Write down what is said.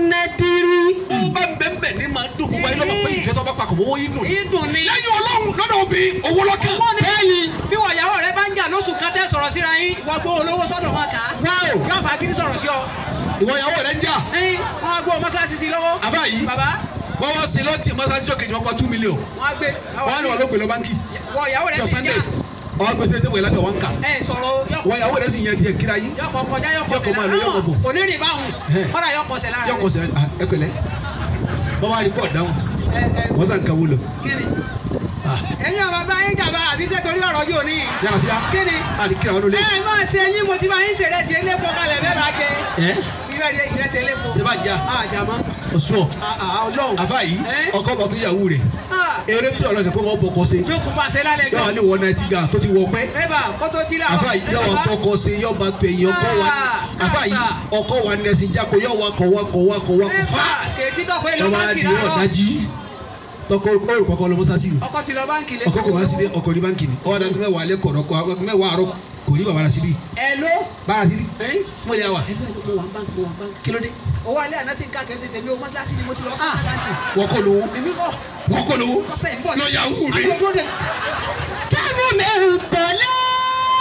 nẹ́dírí. ó bá ń bẹ́ẹ̀ bẹ́ẹ̀ ní máa dùn gbogbo ayé lọ́mọ pé ìfẹ́ tó bá papọ̀ mọ́ owó yín dùn. ìdùn ni. lẹ́yìn ọlọ́run lọ́dọ̀ òbí owó lọ́kàn. owó ni bí wọ́n ìyàwó rẹ bá ń jà lóṣù kan tẹ́ sọ̀rọ̀ síra yín ìwọ gbọ́ olówó sọ́dọ̀ wọn kà á. Wow. yóò fà gidi sọ̀rọ̀ sí ọ. ìwọ ìyàwó rẹ ń jà. ẹyin wọn á gbọ́ mọ́ṣáláṣí sí lọ́wọ́. àbá yìí bàbá wọ́n wá sí lọ́tì mọ́sáàsì tó kejì wọn pa two million. wọn á gbé. wọ́n á ní wọn ló pè lọ báńkì. wọ ìyàwó rẹ jọ sì sunday jà. ọwọ́ gbèsè tẹ́wọ̀ ìlànà wọn kà. ẹ sọ̀rọ̀ wọ́n ìyàwó rẹ sì yẹn díẹ̀ kíra yín. yọkọ kọjá yọkọ Yọkọ máa lọ, yọkọ bọ̀. onírìn báhùn Ẹ. kọ́dà yọkọ sẹ̀ lára yọkọ̀ sẹ́ ẹ pẹ̀lẹ́ bọ́wá rí bọ́ọ̀ dáhùn ẹ ẹ wọ́n sàn kàwé lọ. kíni. ẹ̀yin ọ̀rọ̀ bá yín jàmbá àbí ṣé torí ọ̀rọ̀ yóò ní. yàrá sí a kíni. àdì kíra wọn ló lé. ẹ máa ṣe yín mo ti máa yín ṣèrè sí elépo kalẹ̀ bẹ́ẹ̀ bá jẹ. ẹ ìrẹsì ìrẹsì elépo. sèbá jà àjàmọ́. ọ̀ṣun ọlọ́run. àfa yìí Ẹ. ọkọ bọ̀ tó yàwó rẹ̀ Ah, eré tí ọ̀rọ̀ ṣe pé wọ́n bọ̀kọ̀ ṣe yóò tún bá ṣe lálẹ́ yọ jọ. wà ní wọ náà ti ga tó ti wọ pẹ́ bébà kótó jí làwọn. àfa yìí yọ wà bọ̀kọ̀ ṣe yọ bá pè yín ọkọ wa Ah, àfa yìí kàtà. ọkọ wa nẹ̀sìn jáko yọ wà kọ̀ wà kọ̀ wà kọ̀ wà kọ̀ bébà fà kèétí tọ́ pé lọ lọ́wọ́ báńkì adi láàárọ̀. ọ̀dájí tọkọ olùkọ́ kọ́ lọ́mọ sásì ọkọ ti lọ báńkì lé. ọkọ kò wá sí dé ọkọ ní báńkì ni ọwọ́ dàgbé mẹ́wàá alẹ́ kọ̀ọ̀rọ̀ kọ́ mẹ́wàá àárọ̀ kò ní bàbá rà sí di ẹ ló. bàbá rà sí di mo lè wà ẹgbẹ́ mo wà báńkì mo wà báńkì. kí ló dé owó alẹ́ àná ti ń ká kẹ́sì tèmi o mọ́tíláṣí ni mo ti lọ sí Ah. àkáǹtì. wọ́n kọ́ lówó èmi kọ́ wọ́n kọ́ lówó kọ́sẹ̀ ń bọ̀ lọ yahoo mi àti ọgbọ́n dẹ̀. kẹ́mu mi kò lè